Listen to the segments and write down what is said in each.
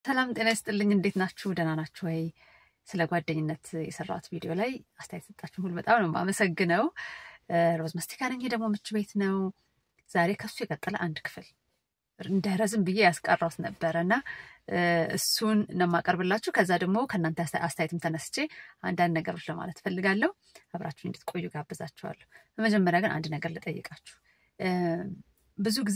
ሰላም ጤና ይስጥልኝ። እንዴት ናችሁ? ደህና ናችሁ ወይ? ስለ ጓደኝነት የሰራሁት ቪዲዮ ላይ አስተያየት ሰጣችሁን ሁሉ በጣም ነው የማመሰግነው። ሮዝ መስቲካ ነኝ። ይሄ ደግሞ ምቹ ቤት ነው። ዛሬ ከሱ የቀጠለ አንድ ክፍል እንዳይረዝም ብዬ ያስቀረውት ነበረ እና እሱን ነው የማቀርብላችሁ። ከዛ ደግሞ ከእናንተ አስተያየትም ተነስቼ አንዳንድ ነገሮች ለማለት እፈልጋለሁ። አብራችሁ እንድትቆዩ ጋብዛችኋለሁ። በመጀመሪያ ግን አንድ ነገር ልጠይቃችሁ። ብዙ ጊዜ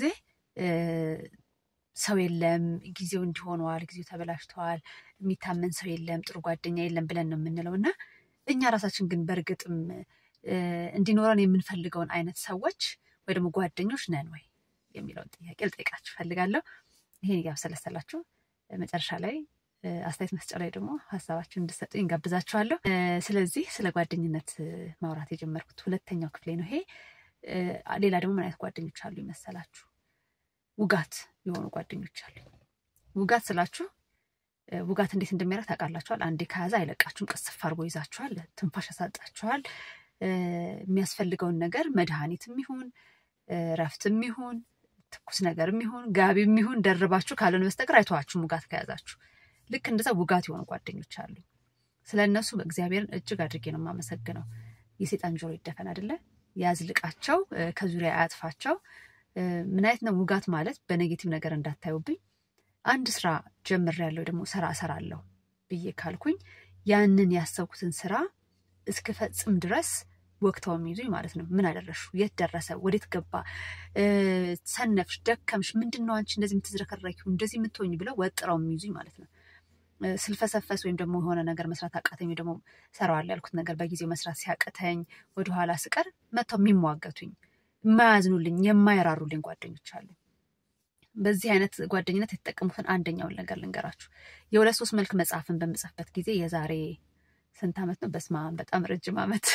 ሰው የለም፣ ጊዜው እንዲሆነዋል፣ ጊዜው ተበላሽተዋል፣ የሚታመን ሰው የለም፣ ጥሩ ጓደኛ የለም ብለን ነው የምንለው እና እኛ ራሳችን ግን በእርግጥም እንዲኖረን የምንፈልገውን አይነት ሰዎች ወይ ደግሞ ጓደኞች ነን ወይ የሚለውን ጥያቄ ልጠይቃችሁ እፈልጋለሁ። ይሄን እያብሰለሰላችሁ መጨረሻ ላይ አስተያየት መስጫ ላይ ደግሞ ሀሳባችሁን እንድሰጡኝ እንጋብዛችኋለሁ። ስለዚህ ስለ ጓደኝነት ማውራት የጀመርኩት ሁለተኛው ክፍሌ ነው ይሄ። ሌላ ደግሞ ምን አይነት ጓደኞች አሉ ይመሰላችሁ? ውጋት የሆኑ ጓደኞች አሉ። ውጋት ስላችሁ ውጋት እንዴት እንደሚያደርግ ታውቃላችኋል። አንዴ ከያዘ አይለቃችሁም። ቅስፍ አድርጎ ይዛችኋል፣ ትንፋሽ ያሳጣችኋል። የሚያስፈልገውን ነገር መድኃኒትም ይሁን ረፍትም ይሁን ትኩስ ነገርም ይሁን ጋቢም ይሁን ደርባችሁ ካልሆነ በስተቀር አይተዋችሁም ውጋት ከያዛችሁ። ልክ እንደዛ ውጋት የሆኑ ጓደኞች አሉ። ስለ እነሱ በእግዚአብሔርን እጅግ አድርጌ ነው የማመሰግነው። የሴጣን ጆሮ ይደፈን አይደለ? ያዝልቃቸው፣ ከዙሪያ አያጥፋቸው። ምን አይነት ነው ውጋት ማለት? በኔጌቲቭ ነገር እንዳታዩብኝ። አንድ ስራ ጀምሬያለሁ ደግሞ ስራ እሰራለሁ ብዬ ካልኩኝ ያንን ያሰብኩትን ስራ እስክፈጽም ድረስ ወቅተው የሚይዙኝ ማለት ነው። ምን አደረሹ? የት ደረሰ? ወዴት ገባ? ሰነፍሽ፣ ደከምሽ፣ ምንድን ነው አንቺ እንደዚህ የምትዝረከረኪው እንደዚህ የምትሆኝ ብለው ወጥረው የሚይዙኝ ማለት ነው። ስልፈሰፈስ ወይም ደግሞ የሆነ ነገር መስራት አቃተኝ ወይ ደግሞ ሰራዋለሁ ያልኩት ነገር በጊዜው መስራት ሲያቅተኝ ወደኋላ ስቀር መጥተው የሚሟገቱኝ የማያዝኑልኝ የማይራሩልኝ ጓደኞች አሉ። በዚህ አይነት ጓደኝነት የተጠቀሙትን አንደኛውን ነገር ልንገራችሁ። የሁለት ሶስት መልክ መጽሐፍን በምጽፍበት ጊዜ የዛሬ ስንት ዓመት ነው? በስመ አብ በጣም ረጅም ዓመት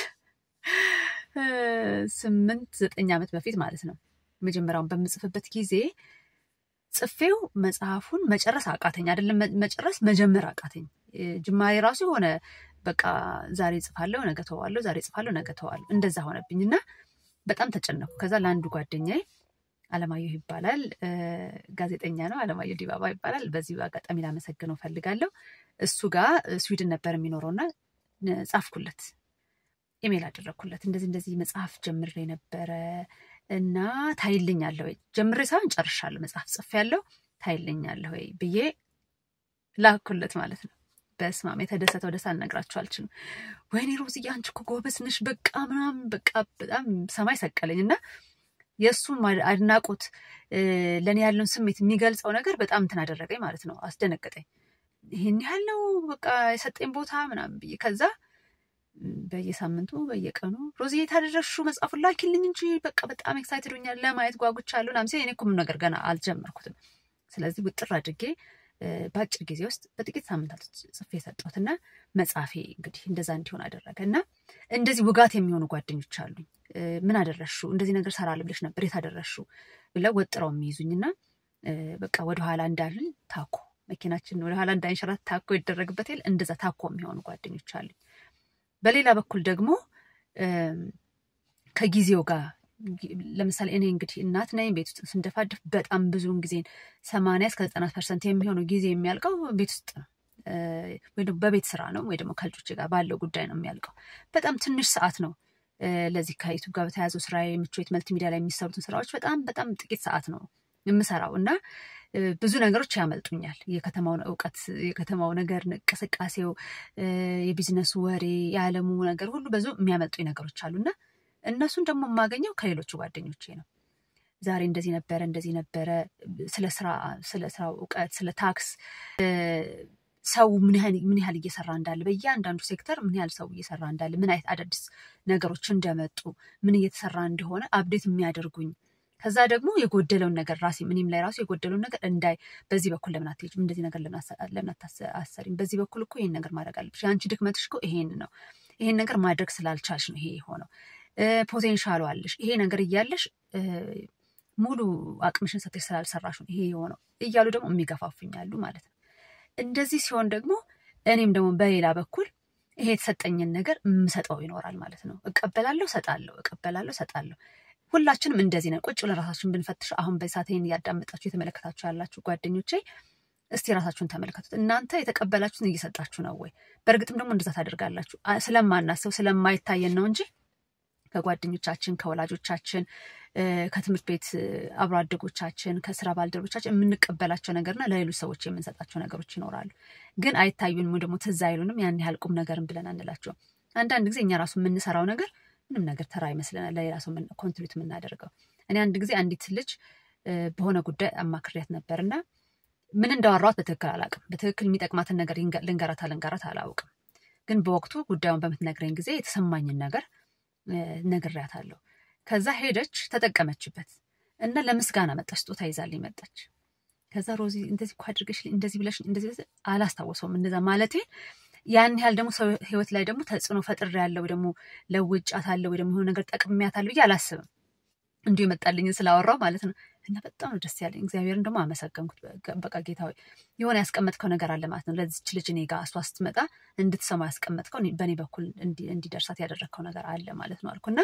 ስምንት ዘጠኝ ዓመት በፊት ማለት ነው። መጀመሪያውን በምጽፍበት ጊዜ ጽፌው መጽሐፉን መጨረስ አቃተኝ። አይደለም መጨረስ መጀመር አቃተኝ። ጅማሬ ራሱ የሆነ በቃ ዛሬ ጽፋለሁ፣ ነገ ተዋለሁ፣ ዛሬ ጽፋለሁ፣ ነገ ተዋለሁ፣ እንደዛ ሆነብኝ እና በጣም ተጨነኩ። ከዛ ለአንዱ ጓደኛዬ አለማየሁ ይባላል፣ ጋዜጠኛ ነው። አለማየሁ ዲባባ ይባላል። በዚህ አጋጣሚ ላመሰግነው ፈልጋለሁ። እሱ ጋር ስዊድን ነበር የሚኖረውና ጻፍኩለት ኢሜል አደረግኩለት። እንደዚህ እንደዚህ መጽሐፍ ጀምሬ ነበረ እና ታይልኛለህ ወይ? ጀምሬ ሳይሆን ጨርሻለሁ፣ መጽሐፍ ጽፌያለሁ፣ ታይልኛለህ ወይ ብዬ ላኩለት ማለት ነው። በስማም የተደሰተው ደስ አልነግራችሁ አልችልም። ወይኔ ሮዝዬ አንቺ እኮ ጎበዝ ነሽ፣ በቃ ምናምን በቃ በጣም ሰማይ ሰቀለኝ እና የእሱም አድናቆት ለእኔ ያለውን ስሜት የሚገልጸው ነገር በጣም እንትን አደረገኝ ማለት ነው። አስደነገጠኝ። ይህን ያህል ነው በቃ የሰጠኝ ቦታ ምናምን ብዬ ከዛ በየሳምንቱ በየቀኑ ሮዝዬ ታደረሹ መጽሐፉን ላኪልኝ እንጂ በቃ በጣም ኤክሳይትድ ሆኛል ለማየት ጓጉቻለሁ ምናምን ሲል እኔ እኮ ምንም ነገር ገና አልጀመርኩትም። ስለዚህ ውጥር አድርጌ በአጭር ጊዜ ውስጥ በጥቂት ሳምንታት ጽፌ የሰጠሁትና መጽሐፌ እንግዲህ እንደዛ እንዲሆን አደረገ እና እንደዚህ ውጋት የሚሆኑ ጓደኞች አሉኝ። ምን አደረሹ እንደዚህ ነገር ሰራል ብለሽ ነበር የት አደረሹ ብለው ወጥረው የሚይዙኝና በቃ ወደኋላ እንዳልን ታኮ መኪናችን ወደኋላ እንዳይንሸራት ታኮ ይደረግበት የለ እንደዛ ታኮ የሚሆኑ ጓደኞች አሉኝ። በሌላ በኩል ደግሞ ከጊዜው ጋር ለምሳሌ እኔ እንግዲህ እናት ነኝ። ቤት ውስጥ ስንደፋደፍ በጣም ብዙውን ጊዜን ሰማንያ እስከ ዘጠና ፐርሰንት የሚሆነው ጊዜ የሚያልቀው ቤት ውስጥ ነው፣ ወይ ደግሞ በቤት ስራ ነው፣ ወይ ደግሞ ከልጆች ጋር ባለው ጉዳይ ነው የሚያልቀው። በጣም ትንሽ ሰዓት ነው ለዚህ ከዩቱብ ጋር በተያያዘው ስራ ምቾት መልቲ ሚዲያ ላይ የሚሰሩትን ስራዎች በጣም በጣም ጥቂት ሰዓት ነው የምሰራው እና ብዙ ነገሮች ያመልጡኛል። የከተማውን እውቀት፣ የከተማው ነገር እንቅስቃሴው፣ የቢዝነሱ ወሬ፣ የዓለሙ ነገር ሁሉ ብዙ የሚያመልጡኝ ነገሮች አሉና እነሱን ደግሞ የማገኘው ከሌሎቹ ጓደኞቼ ነው። ዛሬ እንደዚህ ነበረ እንደዚህ ነበረ፣ ስለ ስራ ስለ ስራው እውቀት፣ ስለ ታክስ፣ ሰው ምን ያህል እየሰራ እንዳለ፣ በእያንዳንዱ ሴክተር ምን ያህል ሰው እየሰራ እንዳለ፣ ምን አይነት አዳዲስ ነገሮች እንደመጡ፣ ምን እየተሰራ እንደሆነ አብዴት የሚያደርጉኝ ከዛ ደግሞ የጎደለውን ነገር ራሴ እኔም ላይ ራሱ የጎደለውን ነገር እንዳይ፣ በዚህ በኩል ለምን አትሄጂም? እንደዚህ ነገር ለምን አታሰሪም? በዚህ በኩል እኮ ይሄን ነገር ማድረግ አለብሽ። የአንቺ ድክመትሽ እኮ ይሄን ነው። ይሄን ነገር ማድረግ ስላልቻልሽ ነው ይሄ የሆነው። ፖቴንሻሉ አለሽ። ይሄ ነገር እያለሽ ሙሉ አቅምሽን ሰጥተሽ ስላልሰራሽ ነው ይሄ የሆነው እያሉ ደግሞ የሚገፋፉኛሉ ማለት ነው። እንደዚህ ሲሆን ደግሞ እኔም ደግሞ በሌላ በኩል ይሄ የተሰጠኝን ነገር የምሰጠው ይኖራል ማለት ነው። እቀበላለሁ፣ ሰጣለሁ፣ እቀበላለሁ፣ ሰጣለሁ። ሁላችንም እንደዚህ ነን። ቁጭ ብለን ራሳችን ብንፈትሽ አሁን በሳት ይህን እያዳመጣችሁ የተመለከታችሁ ያላችሁ ጓደኞቼ እስቲ ራሳችሁን ተመልከቱት። እናንተ የተቀበላችሁትን እየሰጣችሁ ነው ወይ? በእርግጥም ደግሞ እንደዛ ታደርጋላችሁ? ስለማናስብ ስለማይታየን ነው እንጂ ከጓደኞቻችን፣ ከወላጆቻችን፣ ከትምህርት ቤት አብሮ አደጎቻችን፣ ከስራ ባልደረቦቻችን የምንቀበላቸው ነገርና ለሌሎች ሰዎች የምንሰጣቸው ነገሮች ይኖራሉ። ግን አይታዩንም፣ ደግሞ ትዝ አይሉንም። ያን ያህል ቁም ነገርን ብለን አንላቸውም። አንዳንድ ጊዜ እኛ ራሱ የምንሰራው ነገር ምንም ነገር ተራ ይመስለናል፣ ለሌላ ሰው ኮንትሪቢዩት የምናደርገው። እኔ አንድ ጊዜ አንዲት ልጅ በሆነ ጉዳይ አማክሪያት ነበርና ምን እንዳወራኋት በትክክል አላውቅም። በትክክል የሚጠቅማትን ነገር ልንገራት ልንገራት አላውቅም። ግን በወቅቱ ጉዳዩን በምትነግረኝ ጊዜ የተሰማኝን ነገር ነግሬያታለሁ። ከዛ ሄደች ተጠቀመችበት እና ለምስጋና መጣች፣ ስጦታ ይዛልኝ መጣች። ከዛ ሮዚ እንደዚህ እኮ አድርገሽ እንደዚህ ብለሽ እንደዚህ አላስታወሰውም እንደዛ ማለቴ ያን ያህል ደግሞ ሰው ህይወት ላይ ደግሞ ተጽዕኖ ፈጥሬያለሁ ወይ ደግሞ ለውጫታለሁ ወይ ደግሞ የሆነ ነገር ጠቅሜያታለሁ ብዬ አላስብም። እንዲሁ የመጣልኝን ስላወራው ማለት ነው። እና በጣም ነው ደስ ያለኝ። እግዚአብሔርን ደግሞ አመሰገንኩት። በቃ ጌታ ሆይ የሆነ ያስቀመጥከው ነገር አለ ማለት ነው። ለዚች ልጅ እኔ ጋር እሷ ስትመጣ እንድትሰማ ያስቀመጥከው በእኔ በኩል እንዲደርሳት ያደረግከው ነገር አለ ማለት ነው አልኩና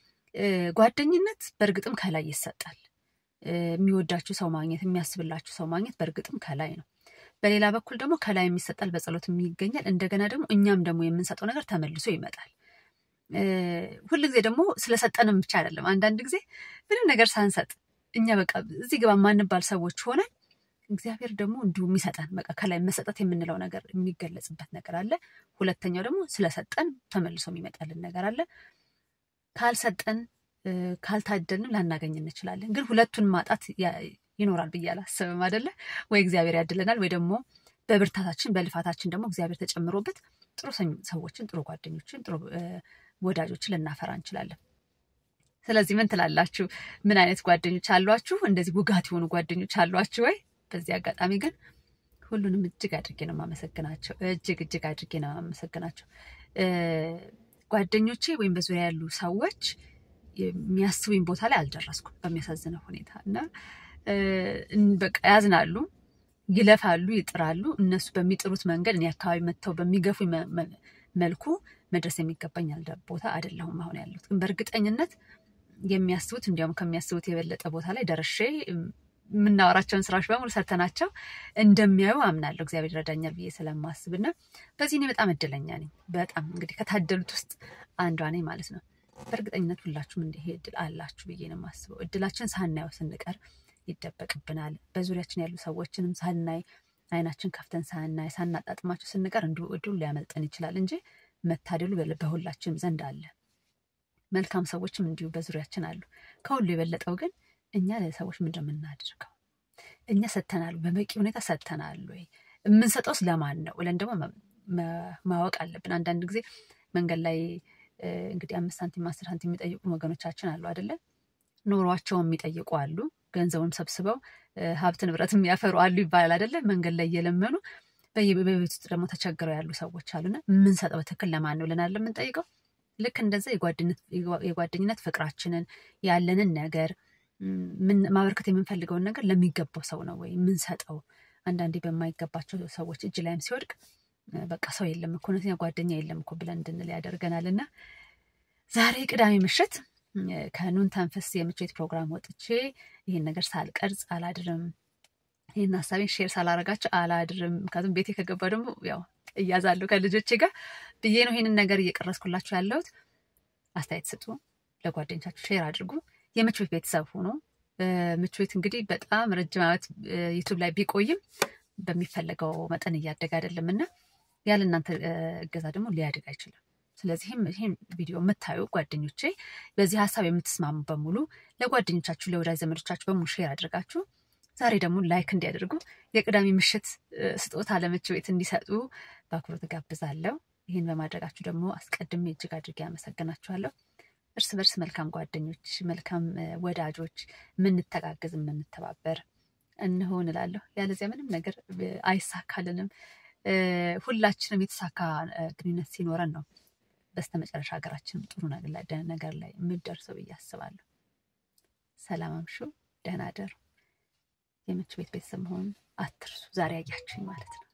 ጓደኝነት በእርግጥም ከላይ ይሰጣል። የሚወዳችሁ ሰው ማግኘት፣ የሚያስብላችሁ ሰው ማግኘት በእርግጥም ከላይ ነው። በሌላ በኩል ደግሞ ከላይ የሚሰጣል፣ በጸሎት ይገኛል። እንደገና ደግሞ እኛም ደግሞ የምንሰጠው ነገር ተመልሶ ይመጣል። ሁልጊዜ ደግሞ ስለሰጠንም ብቻ አይደለም። አንዳንድ ጊዜ ምንም ነገር ሳንሰጥ እኛ በቃ እዚህ ግባ ማንባል ሰዎች ሆነን እግዚአብሔር ደግሞ እንዲሁ የሚሰጠን በቃ ከላይ መሰጠት የምንለው ነገር የሚገለጽበት ነገር አለ። ሁለተኛው ደግሞ ስለሰጠን ተመልሶ የሚመጣልን ነገር አለ። ካልሰጠን ካልታደልንም ላናገኝ እንችላለን። ግን ሁለቱን ማጣት ይኖራል ብዬ አላስብም። አይደለ ወይ? እግዚአብሔር ያድለናል ወይ ደግሞ በብርታታችን በልፋታችን ደግሞ እግዚአብሔር ተጨምሮበት ጥሩ ሰዎችን፣ ጥሩ ጓደኞችን፣ ጥሩ ወዳጆችን ልናፈራ እንችላለን። ስለዚህ ምን ትላላችሁ? ምን አይነት ጓደኞች አሏችሁ? እንደዚህ ውጋት የሆኑ ጓደኞች አሏችሁ ወይ? በዚህ አጋጣሚ ግን ሁሉንም እጅግ አድርጌ ነው የማመሰግናቸው። እጅግ እጅግ አድርጌ ነው የማመሰግናቸው። ጓደኞቼ ወይም በዙሪያ ያሉ ሰዎች የሚያስቡኝ ቦታ ላይ አልደረስኩም በሚያሳዝነው ሁኔታ እና በቃ ያዝናሉ፣ ይለፋሉ፣ ይጥራሉ። እነሱ በሚጥሩት መንገድ እኔ አካባቢ መጥተው በሚገፉ መልኩ መድረስ የሚገባኝ ቦታ አይደለሁም አሁን ያለሁት። ግን በእርግጠኝነት የሚያስቡት እንዲያውም ከሚያስቡት የበለጠ ቦታ ላይ ደርሼ የምናወራቸውን ስራዎች በሙሉ ሰርተናቸው እንደሚያዩ አምናለሁ። እግዚአብሔር ይረዳኛል ብዬ ስለማስብ እና በዚህ እኔ በጣም እድለኛ ነኝ። በጣም እንግዲህ ከታደሉት ውስጥ አንዷ ነኝ ማለት ነው። በእርግጠኝነት ሁላችሁም እንዲህ እድል አላችሁ ብዬ ነው የማስበው። እድላችን ሳናየው ስንቀር ይደበቅብናል። በዙሪያችን ያሉ ሰዎችንም ሳናይ አይናችን ከፍተን ሳናይ ሳናጣጥማቸው ስንቀር እንዲሁ እድሉ ሊያመልጠን ይችላል እንጂ መታደሉ በሁላችንም ዘንድ አለ። መልካም ሰዎችም እንዲሁ በዙሪያችን አሉ። ከሁሉ የበለጠው ግን እኛ ለሰዎች ምንድን ነው የምናደርገው? እኛ ሰጥተናል፣ በበቂ ሁኔታ ሰጥተናል ወይ? የምንሰጠውስ ለማን ነው ብለን ደግሞ ማወቅ አለብን። አንዳንድ ጊዜ መንገድ ላይ እንግዲህ አምስት ሳንቲም አስር ሳንቲም የሚጠይቁ ወገኖቻችን አሉ አይደለ? ኖሯቸውን የሚጠይቁ አሉ። ገንዘቡን ሰብስበው ሀብት ንብረት የሚያፈሩ አሉ ይባላል አይደለ? መንገድ ላይ እየለመኑ በቤት ውስጥ ደግሞ ተቸግረው ያሉ ሰዎች አሉና የምንሰጠው በትክክል ለማን ነው ብለን የምንጠይቀው። ልክ እንደዛ የጓደኝነት ፍቅራችንን ያለንን ነገር ማበርከት የምንፈልገውን ነገር ለሚገባው ሰው ነው ወይ የምንሰጠው? አንዳንዴ በማይገባቸው ሰዎች እጅ ላይም ሲወድቅ በቃ ሰው የለም እኮ እውነተኛ ጓደኛ የለም እኮ ብለን እንድንል ያደርገናል። እና ዛሬ ቅዳሜ ምሽት ከኑን ተንፈስ የምችት ፕሮግራም ወጥቼ ይህን ነገር ሳልቀርጽ አላድርም። ይህን ሀሳቤን ሼር ሳላረጋቸው አላድርም። ምክንያቱም ቤቴ ከገባ ደግሞ ያው እያዛለሁ ከልጆቼ ጋር ብዬ ነው ይህንን ነገር እየቀረስኩላችሁ ያለሁት። አስተያየት ስጡ፣ ለጓደኞቻችሁ ሼር አድርጉ። የምች ቤት ቤተሰብ ሆኖ ምች ቤት እንግዲህ በጣም ረጅም ዓመት ዩቱብ ላይ ቢቆይም በሚፈለገው መጠን እያደገ አይደለም እና ያለ እናንተ እገዛ ደግሞ ሊያድግ አይችልም። ስለዚህም ይህን ቪዲዮ የምታዩ ጓደኞቼ በዚህ ሀሳብ የምትስማሙ በሙሉ ለጓደኞቻችሁ፣ ለወዳጅ ዘመዶቻችሁ በሙሉ ሼር አድርጋችሁ ዛሬ ደግሞ ላይክ እንዲያደርጉ የቅዳሜ ምሽት ስጦታ ለምች ቤት እንዲሰጡ በአክብሮት ጋብዛለሁ። ይህን በማድረጋችሁ ደግሞ አስቀድሜ እጅግ አድርጌ አመሰግናችኋለሁ። እርስ በርስ መልካም ጓደኞች፣ መልካም ወዳጆች፣ የምንተጋገዝ የምንተባበር እንሆን እላለሁ። ያለዚያ ምንም ነገር አይሳካልንም። ሁላችንም የተሳካ ግንኙነት ሲኖረን ነው በስተመጨረሻ ሀገራችንም ጥሩ ነገር ላይ የምደርሰው ብዬ አስባለሁ። ሰላም አምሹ፣ ደህና ደሩ። የምች ቤት ቤተሰብ መሆኑን አትርሱ። ዛሬ አያችሁኝ ማለት ነው።